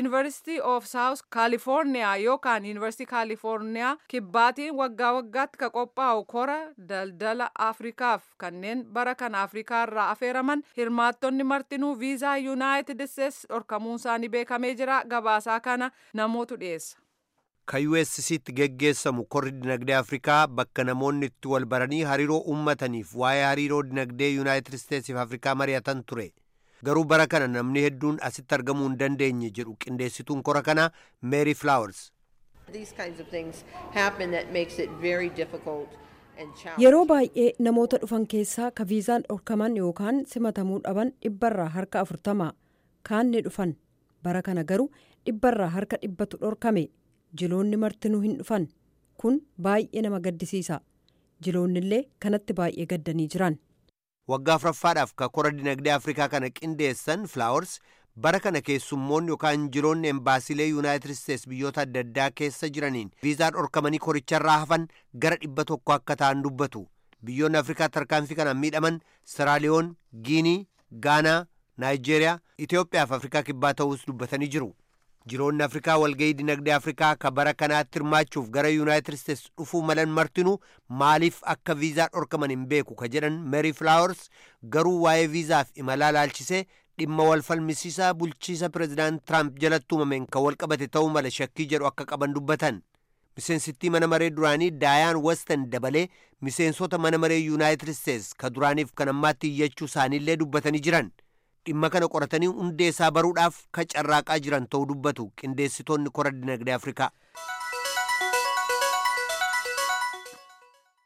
University of South California yookaan University California kibbaatiin waggaa waggaatti ka qophaa'u kora daldala Afrikaaf kanneen bara kana Afrikaa irraa afeeraman hirmaattonni martinuu viizaa United States dhorkamuun isaanii beekamee jira gabaasaa kana namootu dhiyeessa. Ka USCtti geggeessamu korri dinagdee Afrikaa bakka namoonni itti wal baranii hariiroo uummataniif waa'ee hariiroo dinagdee Yuunaayitid Isteetsiif Afrikaa mari'atan ture. Garuu bara kana namni hedduun asitti argamuu hin dandeenye jedhu qindeessituun kora kanaa Mary Flowers. Yeroo baay'ee namoota dhufan keessaa ka viizaan dhorkaman yookaan simatamuu dhaban dhibbarraa harka afurtama kaan ni dhufan bara kana garuu dhibbarraa harka dhibbatu dhorkame. jiloonni martinuu hin dhufan kun baay'ee nama gaddisiisa jiloonni illee kanatti baay'ee gaddanii jiran. waggaa afuraffaadhaaf ka kora dinagdee afrikaa kana qindeessan flaawars bara kana keessummoonni yookaan jiloonni embaasiilee yuunaayitid isteets biyyoota adda addaa keessa jiraniin viizaa dhorkamanii koricharraa hafan gara dhibba tokko akka ta'an dubbatu biyyoonni afrikaa tarkaanfii kanaan miidhaman siraaliyoon giinii gaanaa naayijeeriyaa itiyoophiyaa fi afrikaa kibbaa ta'uus dubbatanii jiru. jiroonni afrikaa walga'ii dinagdee afrikaa ka bara kanaatti hirmaachuuf gara yuunaayitid isteets dhufuu malan martinuu maaliif akka viizaa dhorkaman hin beeku ka jedhan meeri flaawars garuu waa'ee viizaaf imalaa laalchisee dhimma wal falmisiisaa bulchiisa pireezidaant tiraamp jalatti uumameen kan wal qabate ta'uu mala shakkii jedhu akka qaban dubbatan miseensittii mana maree duraanii daayaan westan dabalee miseensota mana maree yuunaayitid isteets ka duraaniif kan ammaatti iyyachuu isaaniillee dubbatanii jiran. dhimma kana qoratanii hundee isaa baruudhaaf ka carraaqaa jiran ta'uu dubbatu qindeessitoonni kora dinagdee afrikaa.